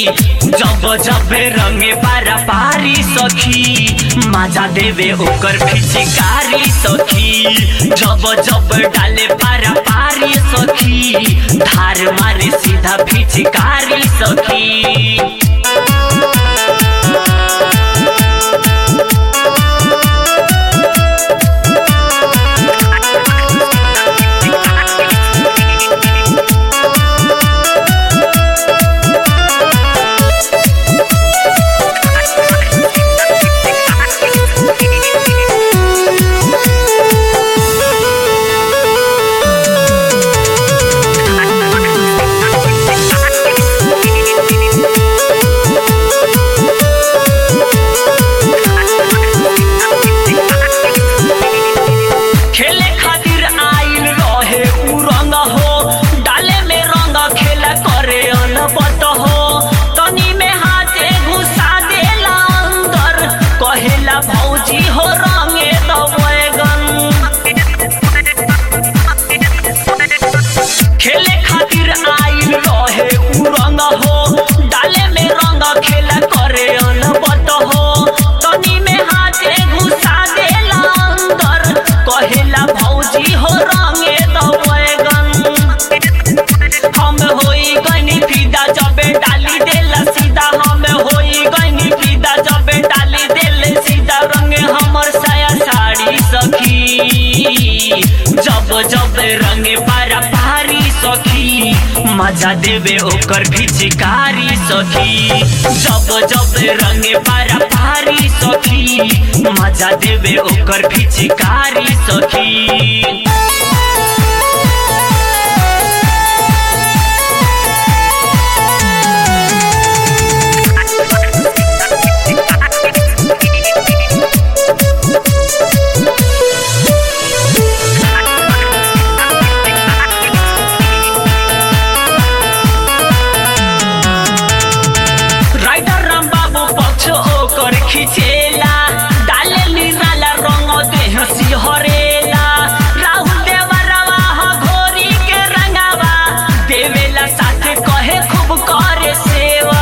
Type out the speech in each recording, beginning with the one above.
जब जब रंगे पारा पारी सखी मजा देवे ओकर फिचिकारी सखी जब जब डाले पारा पारी सखी धार मारे सीधा फिचिकारी सखी खेले खातिर आइल रहे उ रंग हो डाले में रंग खेला करे अनबत हो तनी में हाथे घुसा देला अंदर कहेला भौजी हो रंगे द बैगन खेले खातिर आइल रहे उ रंग हो डाले में रंग खेला करे अनबत हो तनी में हाथे घुसा देला अंदर कहेला भौजी हो रंगे द बैगन हम होई गनी फिदा जबे डाली देला सीधा हम होई गनी फिदा जबे डाली देले सीधा रंगे हमर साया साड़ी सखी जब जब रंगे पारा पारी सखी मजा देवे ओकर फिचिकारी सखी जब जब रंगे पारा पारी सखी मजा देवे ओकर फिचिकारी सखी राइडर राम बाबू पक्ष ओकर खिचेला डाले निराला रंग देह सिहरेला राहुल देवरवा ह घोरी के रंगावा देवेला साथे कहे खूब करे सेवा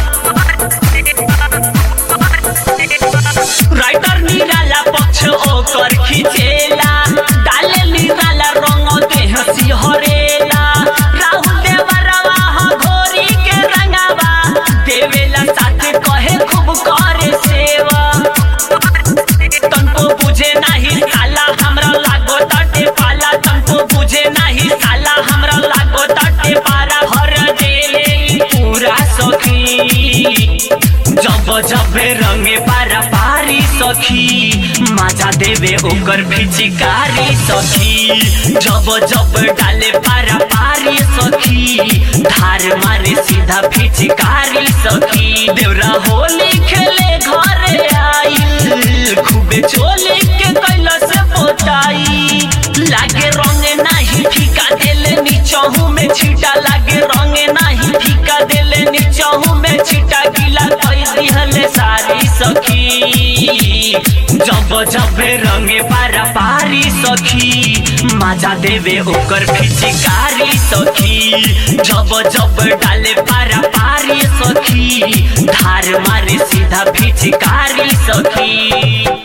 राइटर निराला पक्ष ओकर खिचेला डाले निराला रंग देह सिहरेला राहुल देवरवा ह घोरी के रंगावा देवेला साथे कहे खूब करे सेवा तनको बुझे नाही साला हमरा लागो तटे पाला तनको बुझे नाही साला हमरा लागो तटे पारा हर देले ई पूरा सखी जब जब रंगे पारा पारी सखी मजा देवे ओकर फिचिकारी सखी जब जब डाले पारा पारी सखी धार मारे सीधा फिचिकारी सखी देवरा होली खेले घरे आइल खूबे चोली के कैलस पोताई लागे रंगे नाही फीका देले नीचहू में छिटा लागे रंगे नाही फीका देले नीचहू में छिटा गिला कई दिहले सारी सखी जब जब रंगे पारा पारी सखी मजा देवे ओकर फिचिकारी सखी जब जब डाले पारा पारी सखी धार मारे सीधा फिचिकारी सखी